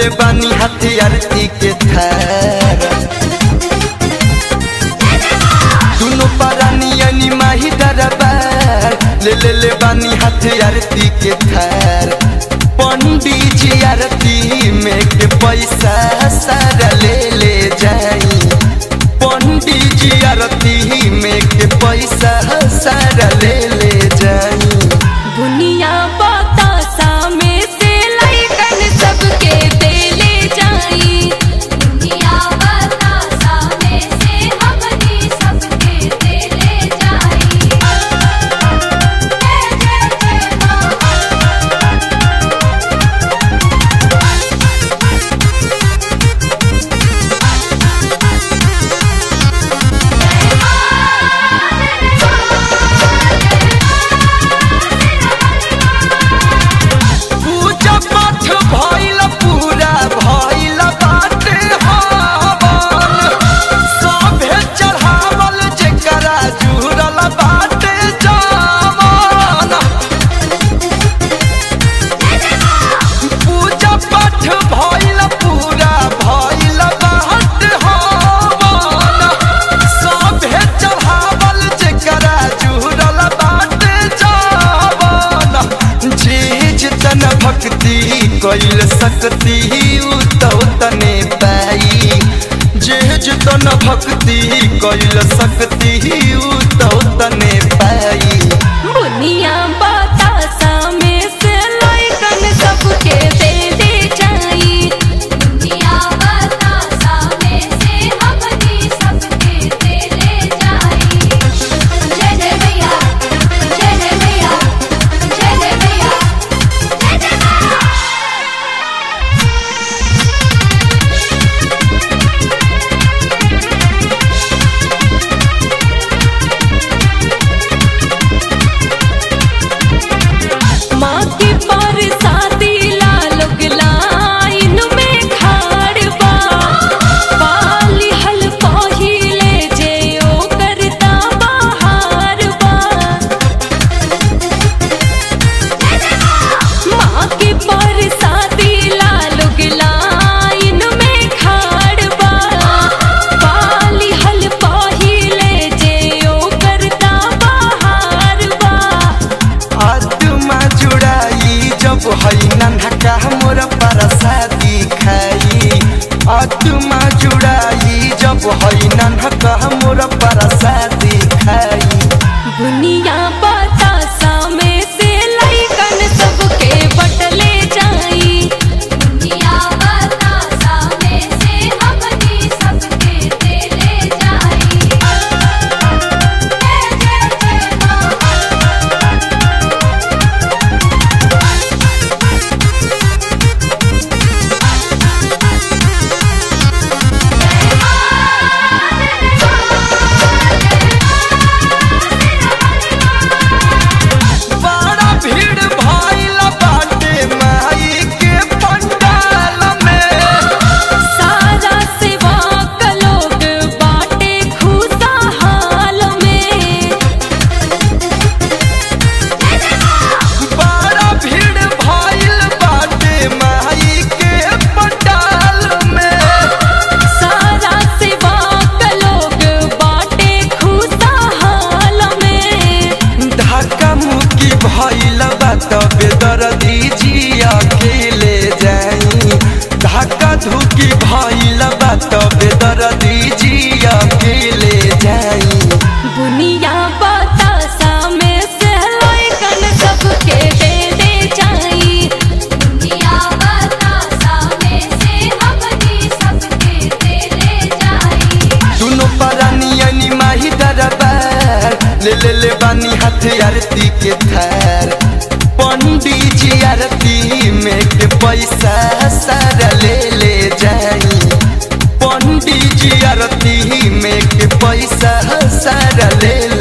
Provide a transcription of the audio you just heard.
ले बानी हाथी आरती के थार दुनो पारानी माही दरबार ले ले ले बानी हाथी आरती के थार पंडित जी आरती में के पैसा सारा ले ले जाई पंडित जी आरती में के पैसा सारा ले ले जाई दुनिया बतासा में से लइकन सबके देले जाई दुनिया बतासा में से हमनी सबके देले जाई जय जय जय मां पूजा पाठ भइल पूरा भइल बाटे हवन सभे चढ़ावल जेकरा जुड़ल बाटे जावन पूजा पाठ भइल पूरा भइल बाटे हवन सभे चढ़ावल जेकरा जुड़ल बाटे जावन जीज तन भक्ति कैल सकती उ तो तने पाई जीज तन भक्ति कैल सकती उ तो तने पाई दुनिया बतासा में से लइकन सबके देले जाई दुनिया बतासा में से हमनी सबके देले जाई जय जय भैया जय जय भैया जय जय भैया जय जय भैया माँ के पर शादी लालोग लाइन में खाड़ बा पाली हल पहिले जे ओ करता बाहर बा माँ के पर शादी लालोग लाइन में खाड़ बा पाली हल पहिले जे ओ करता बाहर बा आत्मा जुड़ाई जब हई नन्हका मोर परसादी खाई आत्मा जुड़ाई जब हई नन्हका मोर परसादी खाई दुनिया बतासा में से लइकन सबके बटले जाई दुनिया बतासा में से हमनी सबके देले जाई जय जय जय मां बड़ा भीड़ भइल बाटे माई के पंडाल में सारा सेवा का लोग बाटे खुशहाल में बड़ा भीड़ भइल बाटे माई के पंडाल में सारा सेवा का लोग बाटे खुशहाल में धक्का मुक्की भइल बा तबे दर्दी जी अकेले जाई धक्का धुकी भइल बा तबे दर्दी जी अकेले जाई दुनिया बतासा में से लइकन सबके दे दे जाई दुनिया बतासा में से हमनी सबके देले जाई दुनो परानी माही दरबार ले ले ले बानी हाथ आरती के थार पंडित जी आरती में के पैसा सारा ले ले जाई पंडित जी आरती में के पैसा सारा ले